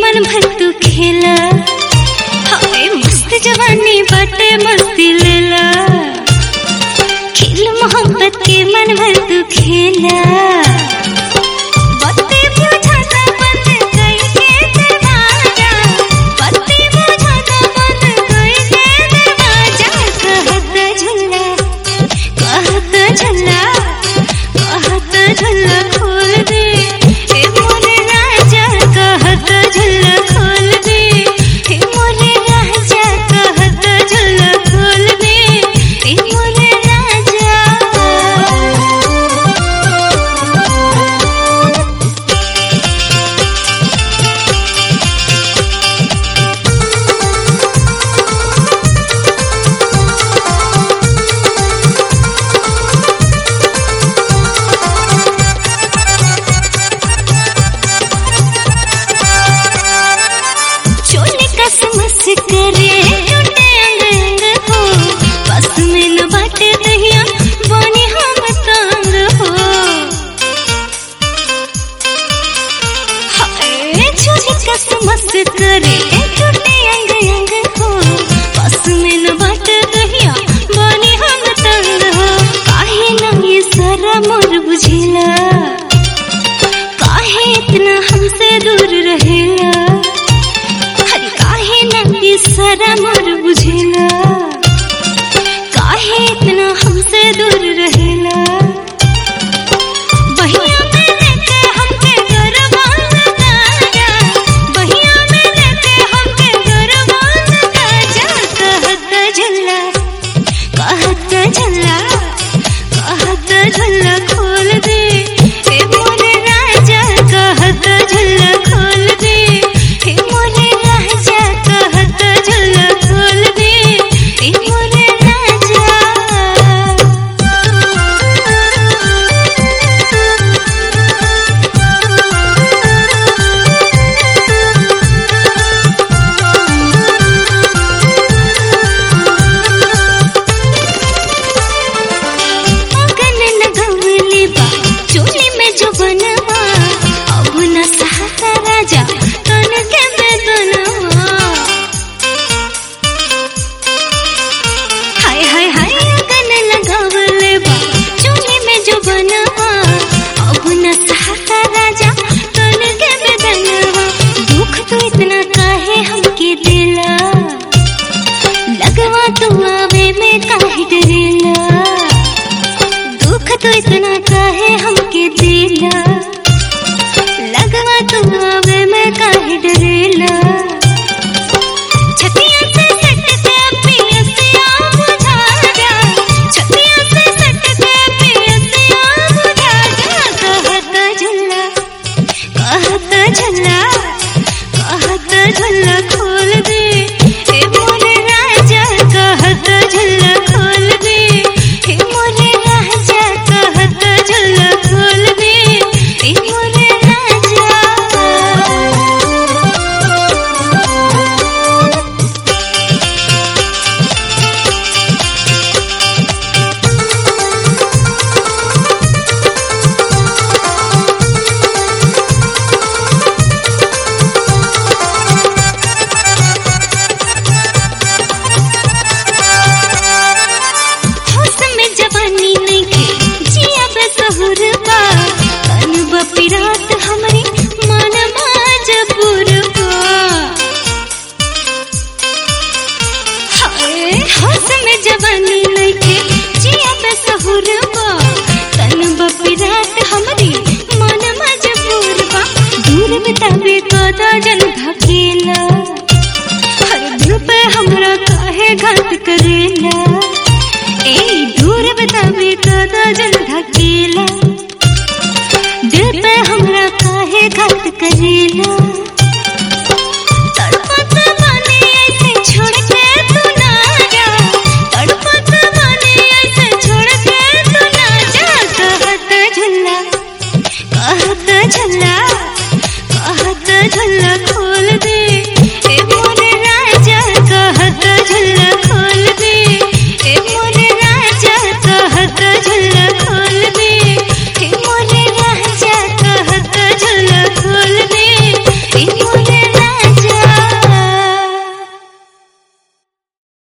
मन भर तू खेला हाय मस्त जवानी बाटे मस्ती लेला खेल मोहब्बत के मन भर तू खेला बत्ती बुझाता बंद कई के दरवाजा बत्ती बुझाता बंद कई के दरवाजा कहत झुल्ला कहत झुल्ला कहत झुल्ला खोल दे हे मोरे राजा कहत झुल्ला खोल दे हे मोरे राजा कहत झुल्ला खोल दे हे मोरे राजा चोले कसमस करे टूटे अंग अंग हो बस में न बाटे दहिया बने हम तंग हो हाय चोले कसमस करे टूटे अंग अंग हो बस में न बाटे दहिया बने हम तंग हो काहे न ये सारा मोर बुझेला काहे इतना हमसे दूर रहेला हर काहे नंगी सारा मोर बुझेला काहे इतना हमसे दूर रहेला बहिया में लेके हमके गरबा लगाया बहिया में लेके हमके गरबा लगाया कहत झल्ला कहत झल्ला कहत झल्ला खोल दे हे मोरे राजा कहत झल्ला खोल दे हे मोरे राजा कहत झल्ला खोल दे हे मोरे अगन लगवले बा चोली में जो बनवा अब न सहता राजा तन के बेदनवा हाय हाय हाय अगन लगवले बा चोली में जो बनवा अब न सहता राजा तन के बेदनवा दुख तो इतना काहे हमके दिला लगवा तू आवे में काहे डरेला दुख तो इतना काहे हमके दिला लगवा तू आवे में काहे डरेला छतिया से सट के पियसिया बुझा जा छतिया से सट के पियसिया बुझा जा कहत झुल्ला कहत झुल्ला कहत झुल्ला खोल दे हे मोरे राजा कहत झुल्ला खोल दे हे मोरे राजा कहत झुल्ला खोल दे हे मोरे राजा होश में जवानी नइखे जिया बेसहुर बा तन बपिरात हमरे मन मजबूर बा हाय होश में जवानी नइखे जिया बेसहुर बा तन बपिरात हमरे मन मजबूर बा दूर बितावे कदा जन धकेला हर दिल पे हमरा काहे घात करेला ए दूर बतावे कदा जल ढकेला दिल पे हमरा काहे घात करेला तड़पत बानी ऐसे छोड़ के तू ना जा तड़पत बानी ऐसे छोड़ के तू ना जा कहत झुल्ला कहत झुल्ला कहत झुल्ला खोल दे